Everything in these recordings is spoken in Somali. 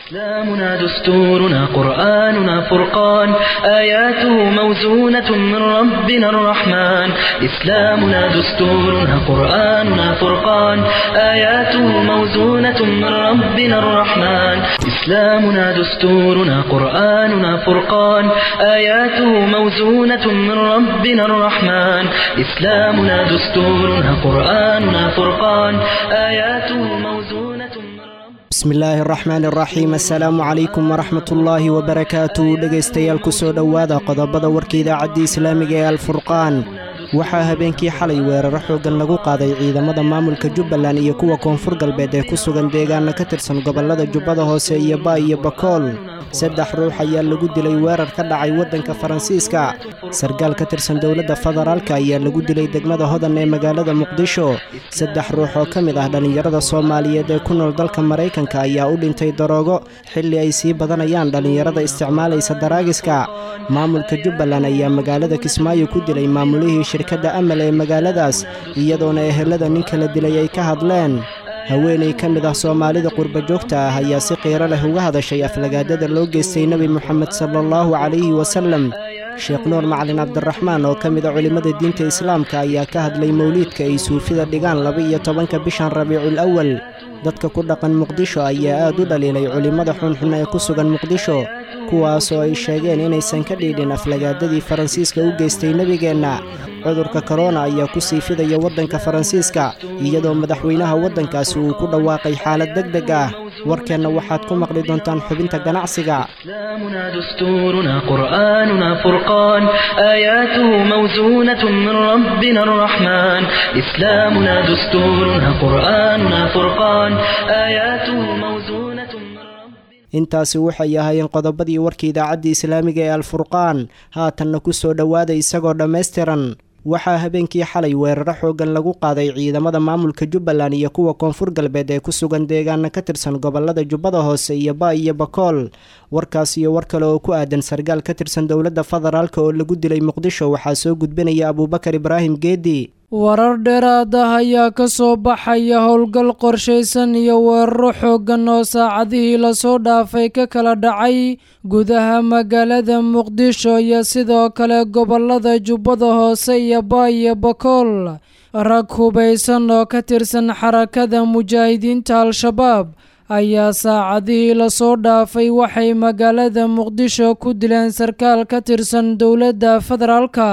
إسلامنا دستورنا قرآننا فرقان آياته موزونة من ربنا الرحمن إسلامنا دستورنا قرآننا فرقان آياته موزونة من ربنا الرحمن إسلامنا دستورنا قرآننا فرقان آياته موزونة من ربنا الرحمن إسلامنا دستورنا قرآننا فرقان آياته موزونة من ربنا bismillaahi araxmaan araxiim assalaamu calaykum waraxmatullaahi wabarakaatu dhegaystayaal ku soo dhowaada qodobada warka idaacaddii islaamiga ee alfurqaan waxaa habeenkii xalay weeraro xooggan lagu qaaday ciidamada maamulka jubbaland iyo kuwa koonfur galbeed ee ku sugan deegaana ka tirsan gobollada jubbada hoose iyo baa iyo bakool saddex ruux ayaa lagu dilay weerar ka dhacay waddanka faransiiska sargaal ka tirsan dowladda federaalka ayaa lagu dilay degmada hodan ee magaalada muqdisho saddex ruux oo ka mid ah dhallinyarada soomaaliyeed ee ku nool dalka maraykanka ayaa u dhintay daroogo xilli ay sii badanayaan dhallinyarada isticmaalaysa daraagiska maamulka jubbaland ayaa magaalada kismaayo ku dilay maamulihii shirkadda amal ee magaaladaas iyadoona ehelada nin kala dilay ay ka hadleen haweenay ka mid ah soomaalida qurba joogta ah ayaa si qiiro leh uga hadashay aflagaadada loo geystay nebi moxamed sala allahu calayhi wasalem sheekh nuur macalin cabdiraxmaan oo ka mid a culimmada diinta islaamka ayaa ka hadlay mowliidka ay suufida dhigaan laba-iyo tobanka bishan rabiicul awal dadka ku dhaqan muqdisho ayaa aad u dhaliilay culimmada xunxun ee ku sugan muqdisho kuwaasoo ay sheegeen inaysan ka dhiidhin aflagaadadii faransiiska u geystay nebigeenna cudurka korona ayaa ku sii fidaya waddanka faransiiska iyadoo madaxweynaha waddankaasi uu ku dhawaaqay xaalad deg deg ah warkeenna waxaad ku maqli doontaan xubinta ganacsiga إسلامنا دستورنا قرآننا فرقان آياته موزونة من ربنا الرحمن إسلامنا دستورنا قرآننا فرقان آياته موزونة من ربنا intaasi waxay ahaayeen qodobadii warka idaacaddii islaamiga ee alfurqaan haatanna ku soo dhowaada isagoo dhammaystiran waxaa habeenkii xalay weeraro xooggan lagu qaaday ciidamada maamulka jubbaland iyo kuwa koonfur galbeed ee ku sugan deegaana ka tirsan gobollada jubbada hoose iyo baa iyo bakool warkaas iyo war kale oo ku aadan sargaal ka tirsan dowladda federaalk oo lagu dilay muqdisho waxaa soo gudbinaya abuubakar ibraahim geedi warar dheeraad ah ayaa ka soo baxaya howlgal qorshaysan iyo weeraro xooggan oo saacadihii lasoo dhaafay ka kala dhacay gudaha magaalada muqdisho iyo sidoo kale gobollada jubbada hoose iyo baa iyo bakool rag hubaysan oo ka tirsan xarakada mujaahidiinta al-shabaab ayaa saacadihii lasoo dhaafay waxay magaalada muqdisho ku dileen sarkaal ka tirsan dowladda federaalka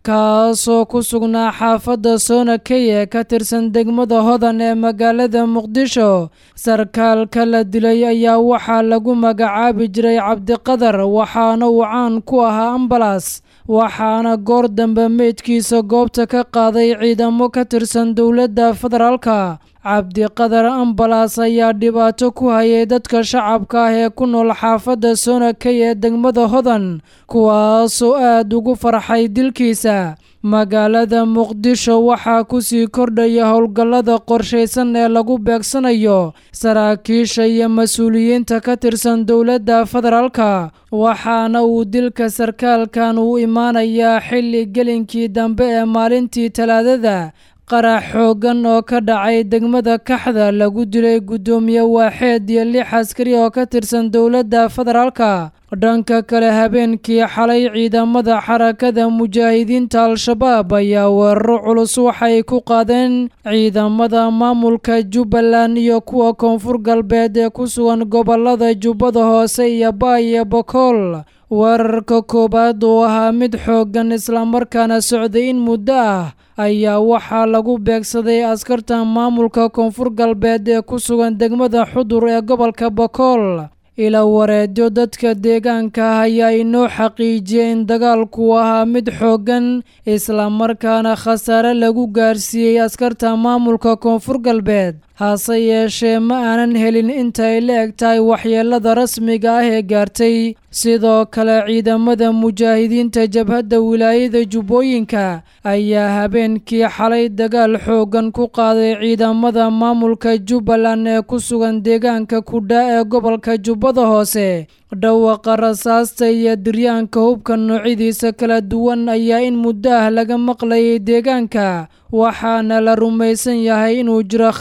kaasoo ku sugnaa xaafadda soona key ee ka tirsan degmada hodan ee magaalada muqdisho sarkaalka la dilay ayaa waxaa lagu magacaabi jiray cabdiqadar waxaana uu caan ku ahaa ambalas waxaana goor dambe meydkiisa goobta ka qaaday ciidamo ka tirsan dowladda federaalka cabdiqadar ambalas ayaa dhibaato ku hayay dadka shacabka ah ee ku nool xaafadda soonakey ee degmada hodan kuwaasoo aad ugu farxay dilkiisa magaalada muqdisho waxaa kusii kordhaya howlgallada qorshaysan ee lagu beegsanayo saraakiisha iyo mas-uuliyiinta ka tirsan dowladda federaalka waxaana uu dilka sarkaalkan uu imaanayaa xilli gelinkii dambe ee maalintii talaadada qarax xooggan oo ka dhacay degmada kaxda lagu dilay guddoomiye waaxeed iyo lix askari oo ka tirsan dowladda federaalka dhanka kale habeenkii xalay ciidamada xarakada mujaahidiinta al-shabaab ayaa weeraro culus waxay ku qaadeen ciidamada maamulka jubbaland iyo kuwa koonfur galbeed ee ku sugan gobollada jubbada hoose iyo baa iyo bakool weerarka koowaad oo ahaa mid xooggan islamarkaana socday in muddo ah ayaa waxaa lagu beegsaday askarta maamulka koonfur galbeed ee ku sugan degmada xudur ee gobolka bakool ila wareedyo dadka deegaanka ah ayaa inoo xaqiijiyay in dagaalku ahaa mid xooggan islamarkaana khasaare lagu gaarsiiyey askarta maamulka koonfur galbeed hase yeeshee ma aanan helin inta ay la eg tahay waxyeelada rasmiga ah ee gaartay sidoo kale ciidamada mujaahidiinta jabhadda wilaayada jubbooyinka ayaa habeenkii xalay dagaal xooggan ku qaaday ciidamada maamulka jubbaland ee ku sugan deegaanka kudha ee gobolka jubbada hoose dhawaqa rasaasta iyo diryaanka hubka noocyadiisa kala duwan ayaa in muddo ah laga maqlayay deegaanka waxaana la rumaysan yahay inuu jiro khasaare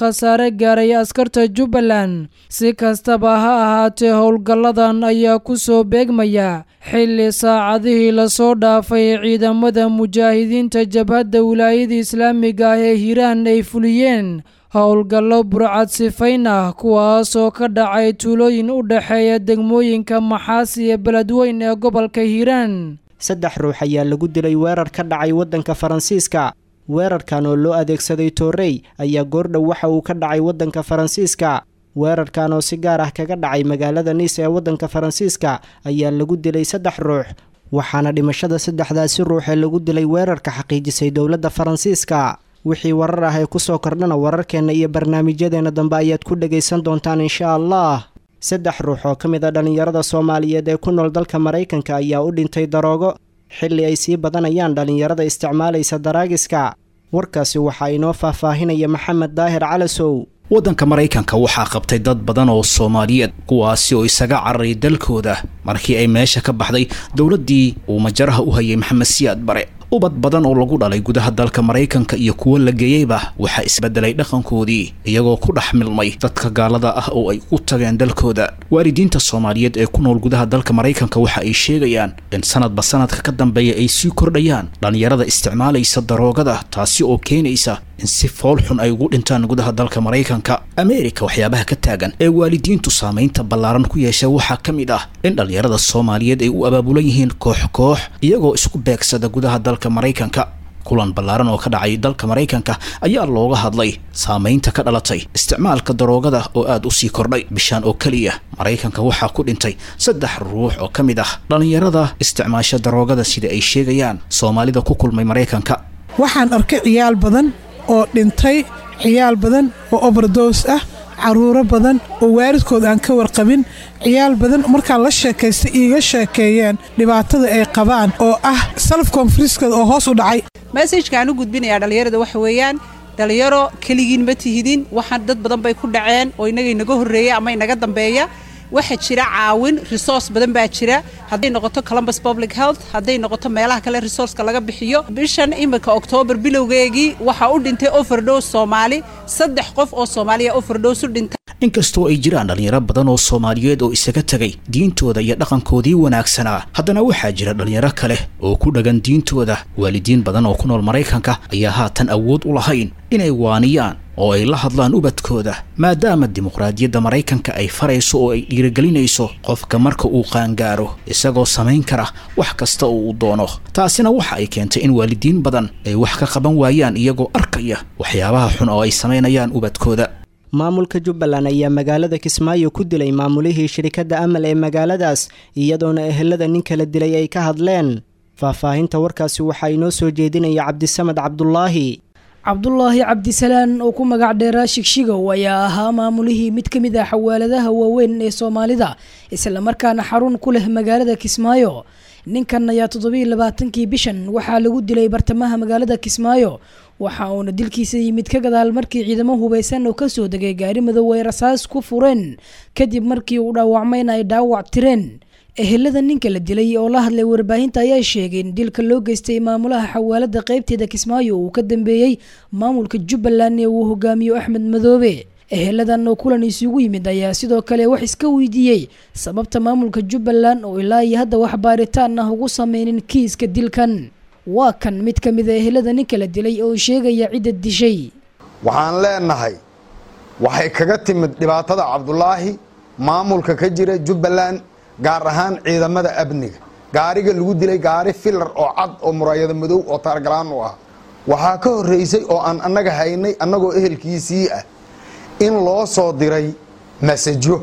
khasaare gaaray askarta jubbaland si kastaba ha ahaatee howlgalladan ayaa ku soo beegmaya xilli saacadihii lasoo dhaafay ciidamada mujaahidiinta jabhadda wilaayada islaamiga ah ee hiiraan ay fuliyeen howlgallo burcad sifayn ah kuwaasoo ka dhacay tuulooyin u dhexeeya degmooyinka maxaas iyo beledweyn ee gobolka hiiraan saddex ruux ayaa lagu dilay weerar ka dhacay waddanka faransiiska weerarkan oo loo adeegsaday toorey ayaa goordhow waxa uu ka dhacay waddanka faransiiska weerarkan oo si gaar ah kaga dhacay magaalada niis ee waddanka faransiiska ayaa lagu dilay saddex ruux waxaana dhimashada saddexdaasi ruux ee lagu dilay weerarka xaqiijisay dowladda faransiiska wixii warar ah ee kusoo kordhana wararkeenna iyo barnaamijyadeena dambe ayaad ku dhagaysan doontaan insha allah saddex ruux oo ka mid a dhallinyarada soomaaliyeed ee ku nool dalka maraykanka ayaa u dhintay daroogo xilli ay sii badanayaan dhallinyarada isticmaalaysa daraagiska warkaasi waxaa inoo faahfaahinaya maxamed daahir calasow waddanka maraykanka waxaa qabtay dad badan oo soomaaliyeed kuwaasi oo isaga cararay dalkooda markii ay meesha ka baxday dowladdii uu majaraha u hayay maxamed siyaad bare ubad badan oo lagu dhalay gudaha dalka maraykanka iyo kuwo la geeyeyba waxaa isbedelay dhaqankoodii iyagoo ku dhex milmay dadka gaalada ah oo ay u tageen dalkooda waalidiinta soomaaliyeed ee ku nool gudaha dalka maraykanka waxa ay sheegayaan in sanadba sanadka ka dambeeya ay sii kordhayaan dhallinyarada isticmaalaysa daroogada taasi oo keenaysa in si fool xun ay ugu dhintaan gudaha dalka maraykanka ameerika waxyaabaha ka taagan ee waalidiintu saamaynta ballaaran ku yeesha waxaa ka mid ah in dhallinyarada soomaaliyeed ay u abaabulan yihiin koox koox iyagoo isku beegsada gudaha dalka maraykanka kulan ballaaran oo ka dhacay dalka maraykanka ayaa looga hadlay saamaynta ka dhalatay isticmaalka daroogada oo aad u sii kordhay bishaan oo keliya maraykanka waxaa ku dhintay saddex ruux oo ka mid ah dhallinyarada isticmaasha daroogada sida ay sheegayaan soomaalida ku kulmay maraykanka waxaan arkay ciyaal badan oo dhintay ciyaal badan oo obardoos ah caruuro badan oo waalidkood aan ka warqabin ciyaal badan markaan la sheekaysta iiga sheekeeyeen dhibaatada ay qabaan oo ah salaf konfariskooda oo hoos u dhacay mesajkaan u gudbinayaa dhallinyarada waxa weeyaan dhallinyaro keligiin ma tihidin waxaan dad badan bay ku dhaceen oo inaga inaga horreeya ama inaga dambeeya waxaa jira caawin resource badan baa jira hadday noqoto columbus public health hadday noqoto meelaha kale resourceka laga bixiyo bishan iminka oktoobar bilowgeegii waxaa u dhintay overdose soomaali saddex qof oo soomaaliya overdose u dhintay inkastoo ay jiraan dhallinyaro badan oo soomaaliyeed oo isaga tegay diintooda iyo dhaqankoodii wanaagsanaa haddana waxaa jira dhallinyaro kale oo ku dhagan diintooda waalidiin badan oo ku nool maraykanka ayaa haatan awood u lahayn inay waaniyaan oo ay la hadlaan ubadkooda maadaama dimuqraadiyadda maraykanka ay farayso oo ay dhiirigelinayso qofka marka uu qaangaaro isagoo samayn kara wax kasta oo uu doono taasina waxa ay keentay in waalidiin badan ay wax ka qaban waayaan iyagoo arkaya waxyaabaha xun oo ay samaynayaan ubadkooda maamulka jubbaland ayaa magaalada kismaayo ku dilay maamulihii shirikadda amal ee magaaladaas iyadoona ehelada nin kala dilay ay ka hadleen faahfaahinta warkaasi waxaa inoo soo jeedinaya cabdisamed cabdulaahi cabdulaahi cabdisalaan oo ku magac dheeraa shigshigow ayaa ahaa maamulihii mid ka mid ah xawaaladaha waaweyn ee soomaalida islamarkaana xarun ku leh magaalada kismaayo ninkan ayaa toddobiiy labaatankii bishan waxaa lagu dilay bartamaha magaalada kismaayo waxa uuna dilkiisa yimid ka gadaal markii ciidamo hubeysan oo kasoo degay gaari madow ay rasaas ku fureen kadib markii uu dhaawacmayna ay dhaawac tireen ehelada ninka la dilay oo la hadlay warbaahinta ayaa sheegay in dilka loo geystay maamulaha xawaalada qeybteeda kismaayo uu ka dambeeyey maamulka jubbaland ee uu hogaamiyo axmed madoobe eheladan oo kulan isugu yimid ayaa sidoo kale wax iska weydiiyey sababta maamulka jubbaland oo ilaa iyo hadda wax baaritaan ah ugu sameynin kiiska dilkan waa kan mid ka mid a ehelada ninka la dilay oo sheegaya cidda dishay waxaan leenahay waxay kaga timid dhibaatada cabdulaahi maamulka ka jira jubbaland gaar ahaan ciidamada amniga gaariga lagu dilay gaari filar oo cad oo muraayado madow oo taargalaan u ah waxaa ka horreysay oo aan annaga haynay annagoo ehelkiisii ah in loo soo diray masajo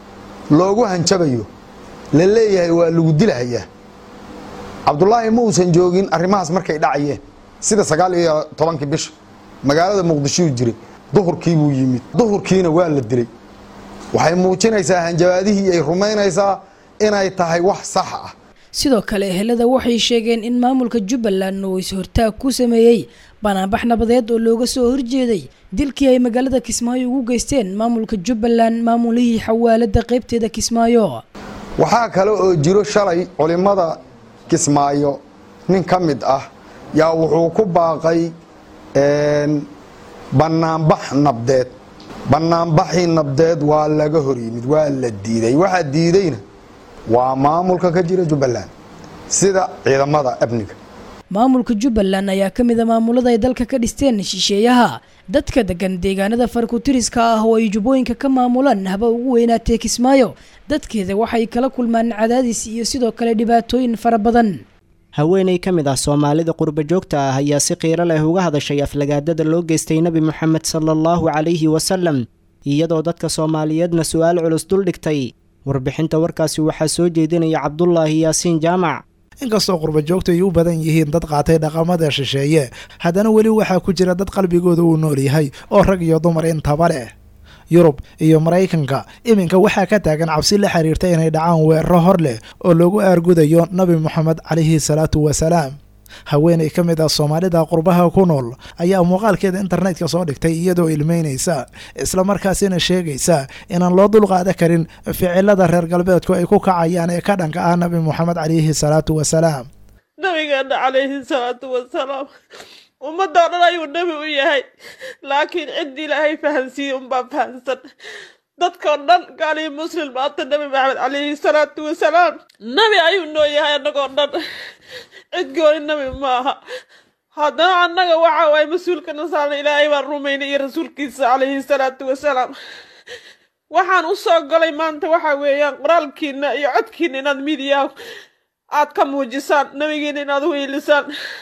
loogu hanjabayo la leeyahay waa lagu dilahayaa cabdulaahi ma uusan joogin arrimahaas markay dhacayeen sida sagaal iyo tobankii bisha magaalada muqdishuu jiray duhurkii buu yimid duhurkiina waa la dilay waxay muujinaysaa hanjabaadihii ay rumaynaysaa inay tahay wax sax ah sidoo kale ehelada waxay sheegeen in maamulka jubbaland uu is-hortaag ku sameeyey banaanbax nabadeed oo looga soo horjeeday dilkii ay magaalada kismaayo ugu geysteen maamulka jubbaland maamulihii xawaalada qeybteeda kismaayo waxaa kale oo jiro shalay culimmada kismaayo nin ka mid ah yaa wuxuu ku baaqay banaanbax nabdeed bannaanbaxii nabdeed waa laga hor yimid waa la diiday waxaa diidayna waa maamulka ka jira jubbaland sida ciidamada amniga maamulka jubbaland ayaa ka mid a maamulada ay dalka ka dhisteen shisheeyaha dadka degan deegaanada farkutiriska ah oo ay jubbooyinka ka maamulaan haba ugu weynaatee kismaayo dadkeeda waxay kala kulmaan cadaadis iyo sidoo kale dhibaatooyin fara badan haweeney ka mid ah soomaalida qurba joogta ah ayaa si qiiro leh uga hadashay aflagaadada loo geystay nebi moxamed sala allahu calayhi wasalam iyadoo dadka soomaaliyeedna su-aal culus duldhigtay warbixinta warkaasi waxaa soo jeedinaya cabdulaahi yaasiin jaamac inkastoo qurba joogtu ay u badan yihiin dad qaatay dhaqamada shisheeye haddana weli waxaa ku jira dad qalbigooda uu nool yahay oo rag iyo dumar intaba leh yurub iyo maraykanka iminka waxaa ka taagan cabsi la xiriirta inay dhacaan weeraro hor leh oo loogu aargudayo nabi moxamed calayhi salaatu wasalaam haweenay ka mid ah soomaalida qurbaha ku nool ayaa muuqaalkeeda internetka soo dhigtay iyadoo ilmeynaysa islamarkaasina sheegaysa inaan loo dulqaada karin ficilada reer galbeedku ay ku kacayaan ee ka dhanka ah nabi moxamed calayhi salaatu wasalaam nabigeena calayhi salaatu wasalaam ummadoo dhan ayuu nebi u yahay laakiin ciddii ilaahay fahansiiyey unbaa fahansan dadkao dhan gaalii muslim maanta nebi maxamed calayhi salaatu wasalaam nebi ayuu noo yahay annagoo dhan cid gooni nebi maaha haddana annaga waxa waay mas-uulka nasaarna ilaahay baan rumaynay iyo rasuulkiisa calayhi salaatu wasalaam waxaan u soo galay maanta waxa weeyaan qoraalkiina iyo codkiina inaad midiyaha aad ka muujisaan nebigiina inaad u hiilisaan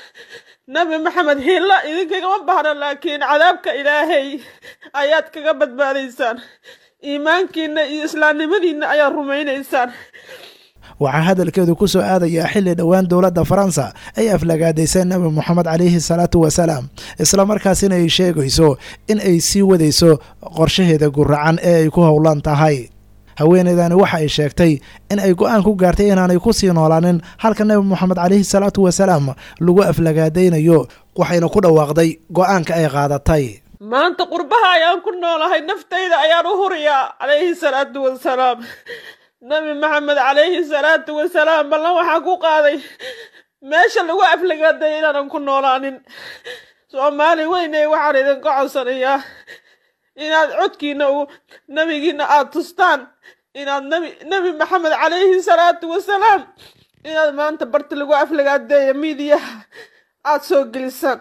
nabi maxamed hilla idinkagama bahna laakiin cadaabka ilaahay ayaad kaga badbaadaysaan iimaankiina iyo islaamnimadiina ayaad rumaynaysaan waxaa hadalkeedu ku soo aadayaa xilli dhowaan dowladda faransa ay aflagaadayseen nabi moxamed calayhi salaatu wasalaam islamarkaasina ay sheegayso in ay sii wadayso qorshaheeda guracan ee ay ku howlan tahay haweeneydani waxa ay sheegtay in ay go-aan ku gaartay inaanay ku sii noolaanin halka nabi moxamed calayhi salaatu wasalaam lagu aflagaadaynayo waxayna ku dhawaaqday go-aanka ay qaadatay maanta qurbaha ayaan ku noolahay naftayda ayaan u huriyaa calayhi salaatu wasalaam nabi maxamed calayhi salaatu wasalaam ballan waxaa ku qaaday meesha lagu aflagaadaya inaanan ku noolaanin soomaali weyne waxaan idinka codsanayaa inaad codkiina u nebigiina aada tustaan inaad nabi nebi maxamed calayhi salaatu wasalaam inaad maanta barta lagu aflagaadeeya miidiyaha aada soo gelisaan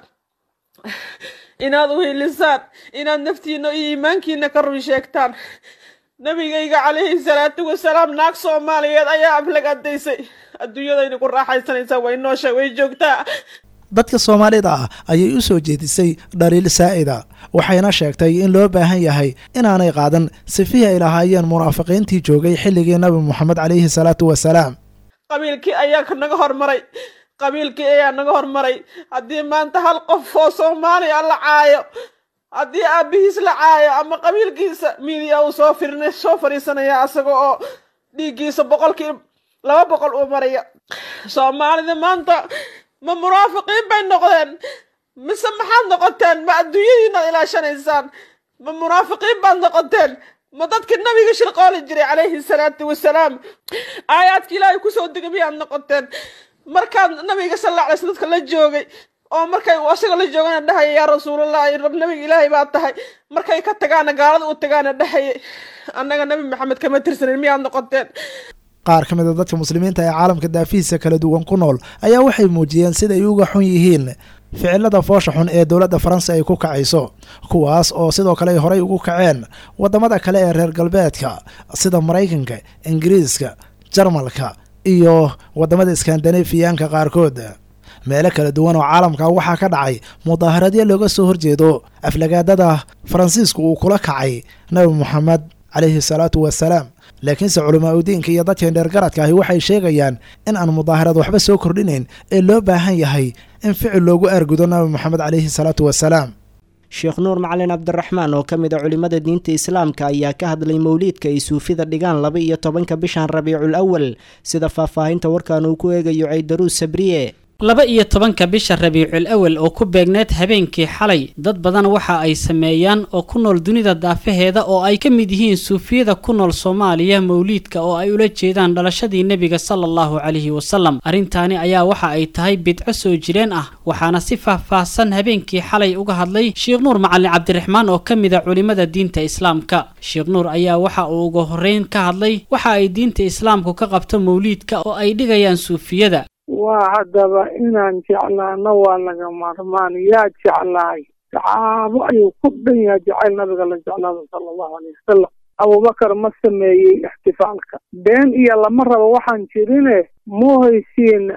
inaad u hiilisaan inaad naftiina iyo iimaankiina ka run sheegtaan nabigayga calayhi salaatu wasalaam naag soomaaliyeed ayaa aflagaadaysay adduunyadayna ku raaxaysanaysaa way noosha way joogtaa dadka soomaalida ah ayay u soo jeedisay dhaliil saa'ida waxayna sheegtay in loo baahan yahay inaanay qaadan sifihii ay lahaayeen munaafiqiintii joogay xilligii nabi moxamed calayhi salaatu wasalaam qabiilkii ayaa naga hormaray qabiilkii ayaa naga hormaray haddii maanta hal qof oo soomaaliya la caayo haddii aabihiis la caayo ama qabiilkiisa miidiya uu soo firin soo fadhiisanaya asaga oo dhiiggiisa boqolkii laba boqol uu maraya soomaalida maanta ma munaafiqiin bay noqdeen mise maxaad noqoteen ma adduunyadiinaad ilaashanaysaan ma munaafiqiin baad noqoteen ma dadkii nabiga shirqooli jiray calayhi salaatu wasalaam aayaadka ilaahay kusoo degay miyaad noqoteen markaad nabiga sal alla alay sl dadka la joogay oo markay asaga la joogana dhahaya yaa rasuulallah rab nabiga ilaahay baa tahay markay ka tagaana gaalada u tagaana dhahayay annaga nabi maxamed kama tirsanin miyaad noqoteen qaar ka mid a dadka muslimiinta ee caalamka daafihiisa kala duwan ku nool ayaa waxay muujiyeen sida ay uga xun yihiin ficilada foosha xun ee dowladda faransa ay ku kacayso kuwaas oo sidoo kale ay horey ugu kaceen waddamada kale ee reer galbeedka sida maraykanka ingiriiska jarmalka iyo waddamada iskandinafiyaanka qaarkood meelo kala duwan oo caalamka waxaa ka dhacay mudaaharadyo looga soo horjeedo aflagaadada faransiisku uu kula kacay nabi moxamed calayhi salaatu wasalaam laakiinse culamaa udiinka iyo dadkan dheergaradka ahi waxay sheegayaan in aan mudaaharad waxba soo kordhinayn ee loo baahan yahay in ficil loogu aargudo nabi moxamed calayhi salaatu wasalaam sheekh nuur macalin cabdiraxmaan oo ka mid a culimmada diinta islaamka ayaa ka hadlay mowliidka ay suufida dhigaan laba iyo tobanka bishan rabiicul awal sida faahfaahinta warkan uu ku eegayo caydaruus sabriye laba iyo tobanka bisha rabiicul awal oo ku beegneed habeenkii xalay dad badan waxa ay sameeyaan oo ku nool dunida daafaheeda oo ay ka mid yihiin suufiyada ku nool soomaaliya mawliidka oo ay ula jeedaan dhalashadii nebiga sala allahu calayhi wasalam arrintaani ayaa waxa ay tahay bidco soo jireen ah waxaana si faahfaahsan habeenkii xalay uga hadlay sheekh nuur macalin cabdiraxmaan oo ka mid a culimmada diinta islaamka sheekh nuur ayaa waxa uu uga horreyn ka hadlay waxa ay diinta islaamku ka qabto mawliidka oo ay dhigayaan suufiyada waa haddaba inaan jeclaano waa laga maarmaan yaa jeclaay saxaabo ayuu ku dhan yahay jacayl nabiga la jeclaado sala allahu alayh wasalam abubakar ma sameeyey ixtifaalka been iyo lama rabo waxaan jirine muhaysiin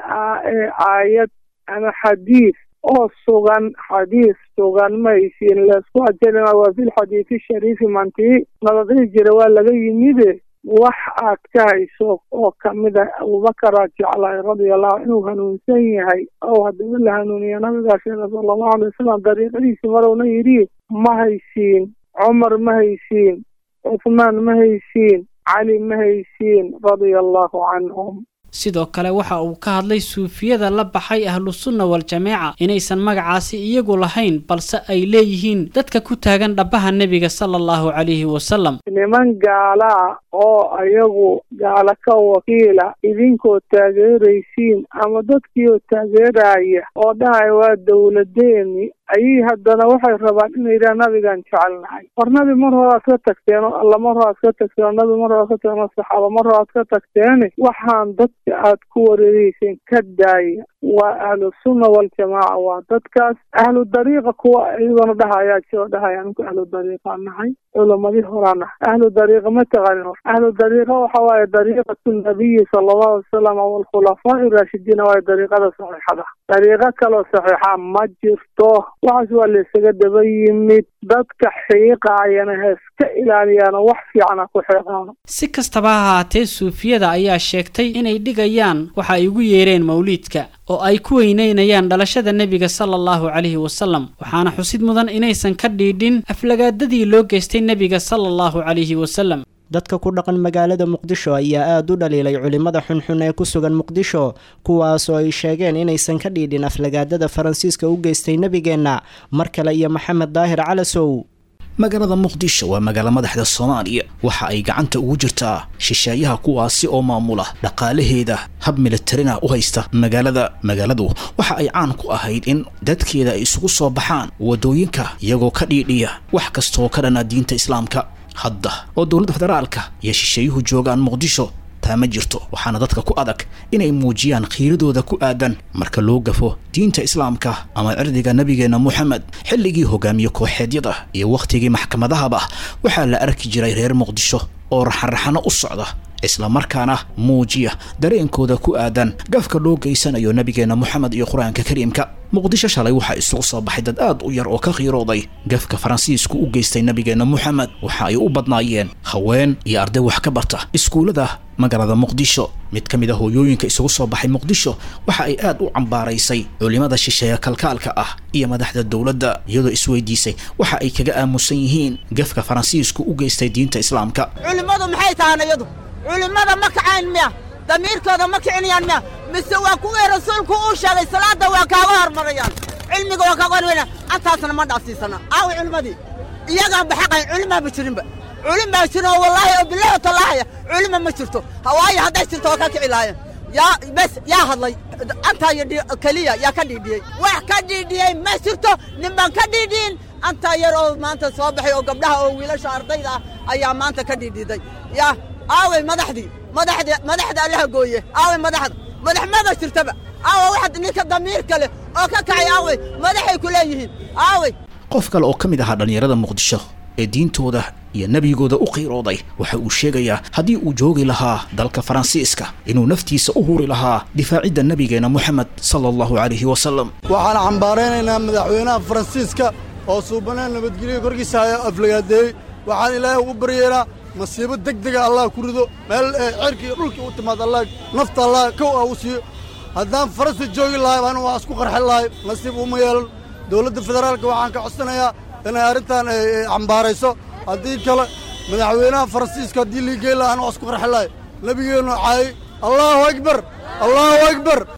aayad ama xadiis oo sugan xadiis sugan ma haysiin laysku ajelina waa fi lxadiisi shariifi mantii nabadii jira waa laga yimide wax aad ka hayso oo kamid ah abubakaraad jeclahay radiallahu inuu hanuunsan yahay oo haddaba la hanuuniya nabigaa sheega sala allahu alay wasalam dariiqadiisi marowna yidhi ma haysiin cumar ma haysiin cuthmaan ma haysiin cali ma haysiin radia allahu canhum sidoo kale waxa uu ka hadlay suufiyada la baxay ahlusunna wal-jameeca inaysan magacaasi iyagu lahayn balse ay leeyihiin dadka ku taagan dhabbaha nebiga sala allahu calayhi wasalam niman gaalaa oo ayagu gaalo ka wakiila idinkoo taageeraysiin ama dadkiioo taageeraya oo dhahaya waa dowladeeni ayay haddana waxay rabaan inay yidhaha nabigaan jecelnahay war nabi mar horaad ka tagteen oo alla mar horaad ka tagteen oo nabi mar horaad ka tagteen oo saxaaba mar horaad ka tagteene waxaan dadka aad ku wareereyseen ka daaya waa ahlu sunna waljamaaca waa dadkaas ahlu dariiqa kuwa iyagona dhahayaa jiro dhahaya aninku ahlu dariiqa nahay culamadii horaa nahay ahlu dariiqa ma taqanin ahlu dariiqa waxa waaye dariiqatu nabiyi sala allahu alay wasalam waalkhulafaa'i raashidiina waaye dariiqada saxiixada dariiqo kaloo saxiixa ma jirto waxaas waa laysaga daba yimid dadka xiiqaayana heeska ilaaliyaano wax fiicana ku xiiqaano si kastaba ha ahaatee suufiyada ayaa sheegtay inay dhigayaan waxa ay ugu yeereen mawliidka oo ay ku weyneynayaan dhalashada nebiga sala allahu calayhi wasalam waxaana xusid mudan inaysan ka dhiidhin aflagaadadii loo geystay nebiga sala allahu calayhi wasalam dadka ku dhaqan magaalada muqdisho ayaa aada u dhaliilay culimmada xunxun ee ku sugan muqdisho kuwaasoo ay sheegeen inaysan ka dhiidhin aflagaadada faransiiska u geystay nebigeenna mar kale iyo maxamed daahir calasow magaalada muqdisho waa magaalo madaxda soomaaliya waxa ay gacanta ugu jirtaa shisheeyaha kuwaasi oo maamula dhaqaalaheeda hab militarina u haysta magaalada magaaladu waxa ay caan ku ahayd in dadkeeda ay isugu soo baxaan waddooyinka iyagoo ka dhiidhiya wax kastaoo ka dhana diinta islaamka hadda oo dowladda federaalka iyo shisheeyuhu joogaan muqdisho taa ma jirto waxaana dadka ku adag inay muujiyaan khiiradooda ku aadan marka loo gafo diinta islaamka ama cirdiga nebigeenna moxamed xilligii hogaamiye kooxeedyada iyo wakhtigii maxkamadahaba waxaa la arki jiray reer muqdisho oo raxanraxano u socda isla markaana muujiya dareenkooda ku aadan gafka loo geysanayo nebigeenna moxamed iyo qur-aanka kariimka muqdisho shalay waxaa isugu soo baxay dad aad u yar oo ka khiirooday gafka faransiisku u geystay nebigeenna moxamed waxa ay u badnaayeen haween iyo arday wax ka barta iskuullada magaalada muqdisho mid ka mid a hooyooyinka isugu soo baxay muqdisho waxa ay aad u cambaaraysay culimada shisheeye kalkaalka ah iyo madaxda dowladda iyadoo isweydiisay waxa ay kaga aamusan yihiin gafka faransiisku u geystay diinta islaamka culimmadu maxay tahaan iyadu culimmada ma kacayn miya damiirkooda ma kicinayaan miya mise waa kuwii rasuulku uu sheegay salaadda waa kaaga hormarayaan cilmiga waa kaaga hormarayaan antaasna ma dhaafsiisana aawi culimmadii iyagaan baxaqayn culimaa ma jirinba culim baa jirin oo wallaahi oo bilahi tallaahaya culima ma jirto hawaayo hadday jirto waa ka kici lahaayeen yaa bes yaa hadlay antaa iyo keliya yaa ka dhiidhiyey wax ka dhiidhiyey ma jirto nin baan ka dhiidhiyin antaa yar oo maanta soo baxay oo gabdhaha oo wiilasha ardayda ah ayaa maanta ka dhiidhiday yaa aaway madaxdii madaxda madaxda allaha gooye aaway madaxda madax maba jirtaba aawa waxaad ninka damiirka leh oo ka kacay aaway madaxay ku leeyihiin aaway qof kale oo ka mid ahaa dhallinyarada muqdisho ee diintooda iyo nebigooda u qiirooday waxa uu sheegayaa haddii uu joogi lahaa dalka faransiiska inuu naftiisa u huri lahaa difaacidda nebigeenna moxamed sala allahu calayhi wasalam waxaan cambaaraynaynaa madaxweynaha faransiiska oo suubanaan nabadgelyo korkiisa haya aflagaadeeyey waxaan ilaahay ugu baryeelaa masiibo deg dega allah ku rido meel cerkii dhulkii u timaad allah nafta allah kow ah u siiyo haddaan faransi joogi lahay anu waa isku qarxin lahay nasiib uma yeelan dowladda federaalka waxaan ka codsanayaa inay arrintan cambaarayso haddii kale madaxweynaha faransiiska haddii liigey laha anu waa isku qarxin lahay nebigeennu caayey allaahu akbar allaahu akbar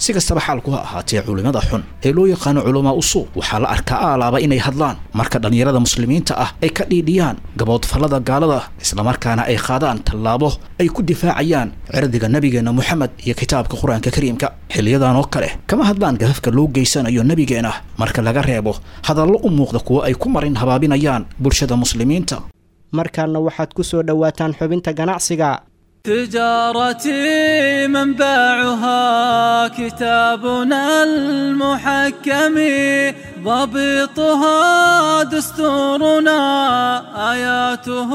si kastaba xaalku ha ahaatee culimmada xun ee loo yaqaano culamaa usuuq waxaa la arkaa aalaaba inay hadlaan marka dhallinyarada muslimiinta ah ay ka dhiidhiyaan gaboodfallada gaalada islamarkaana ay qaadaan tallaabo ay ku difaacayaan cirdiga nebigeenna moxamed iyo kitaabka qur-aanka kariimka xiliyadan oo kale kama hadlaan gafafka loo geysanayo nebigeena marka laga reebo hadallo u muuqda kuwo ay ku marin habaabinayaan bulshada muslimiinta markaana waxaad ku soo dhowaataan xubinta ganacsiga تجارتي منبعها كتابنا المحكم ضبطها دستورنا آياته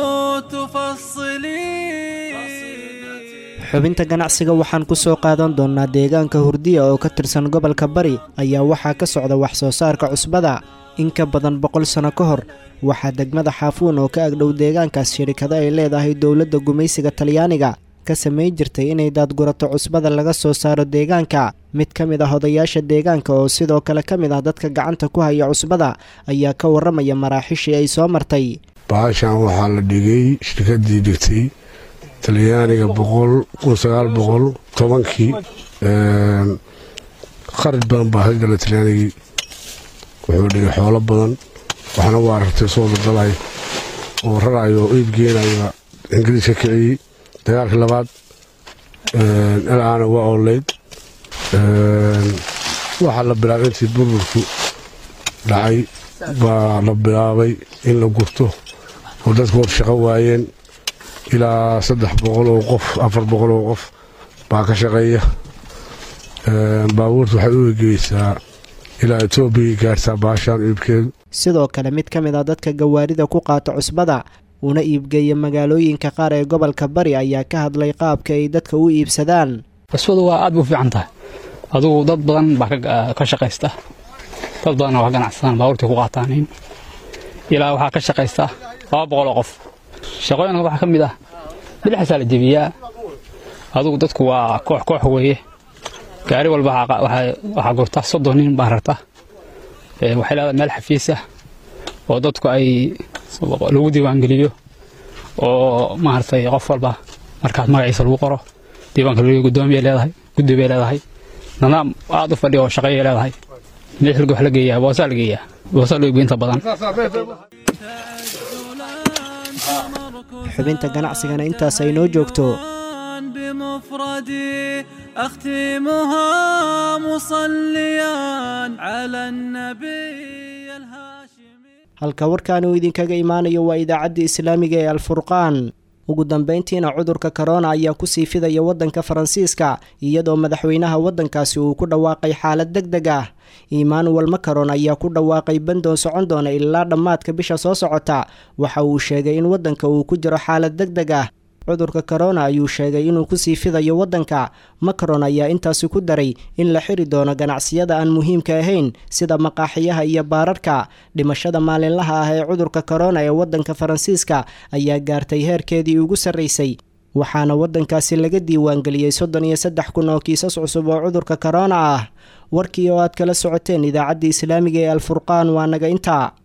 تفصلي xubinta ganacsiga waxaan ku soo qaadan doonnaa deegaanka hurdiya oo ka tirsan gobolka bari ayaa waxaa ka socda wax soo saarka cusbada in ka badan boqol sano ka hor waxaa degmada xaafuun oo ka agdhow deegaankaas shirikado ay leedahay dowladda gumaysiga talyaaniga ka samayn jirtay inay daadgurato cusbada laga soo saaro deegaanka mid ka mid ah odayaasha deegaanka oo sidoo kale ka mid ah dadka gacanta ku haya cusbada ayaa ka warramaya maraaxiishii ay soo martay baashan waxaa la dhigay shirkadii dhigtay talyaaniga boqol kun sagaal boqol tobankii qarad badan baa ka gala talyaanigii wuxuu dhigay xoolo badan waxna waa rartay soo daldalay oo rarayo oo iib geenaya ingiriis ka kiciyey dagaalkii labaad ilaana waa ooleyd waxaa la bilaabay intii burburku dhacay baa la bilaabay in la gurto oo dadku hor shaqo waayeen ilaa saddex boqol oo qof afar boqol oo qof baa ka shaqeeya baabuurta waxay u egeysaa ilaa etoobiya gaartaa baashaan iibkeedu sidoo kale mid ka mid ah dadka gawaarida ku qaata cusbada una iibgeeya magaalooyinka qaar ee gobolka bari ayaa ka hadlay qaabka ay dadka u iibsadaan cusbadu waa aad bay u fiican tahay adugu dad badan baa ka shaqaysta dad badanna waa ganacsadaan baabuurtii ku qaataaniin ilaa waxaa ka shaqaysta laba boqoloo qof shaqooyinka waxaa ka mid ah bilixasaa la jebiyaa adugu dadku waa koox koox weeye gaari walba waxaa gurta soddon nin baa rarta waxay leedahay meel xafiis ah oo dadku ay lagu diiwaangeliyo oo maaragtay qof walba markaas magaciisa lagu qoro diiwaanka lagu gudoomiyay leedahay guddi bay leedahay nidaam aad u fadhiya oo shaqeeyay leedahay mixilka wax la geeyaa boosaa la geeyaa boosaa loo iibinta badan xubinta ganacsigana intaas ay noo joogto بمفردي أختمها مصليا على النبي الهاشمي halka warkaan uu idinkaga imaanayo waa idaacaddii islaamiga ee alfurqaan ugu dambayntiina cudurka korona ayaa kusii fidaya waddanka faransiiska iyadoo madaxweynaha waddankaasi uu ku dhawaaqay xaalad deg deg ah emmanuel macaron ayaa ku dhawaaqay bandoon socon doona ilaa dhammaadka bisha soo socota waxa uu sheegay in waddanka uu ku jiro xaalad deg deg ah cudurka korona ayuu sheegay inuu kusii fidayo waddanka macron ayaa intaasi ku daray in la xiri doono ganacsiyada aan muhiimka ahayn sida maqaaxiyaha iyo baararka dhimashada maalinlaha ah ee cudurka korona ee waddanka faransiiska ayaa gaartay heerkeedii ugu sarraysay waxaana waddankaasi laga diiwaangeliyey soddon iyo saddex kun oo kiisas cusub oo cudurka korona ah warkii oo aad kala socoteen idaacaddii islaamiga ee alfurqaan waa naga intaa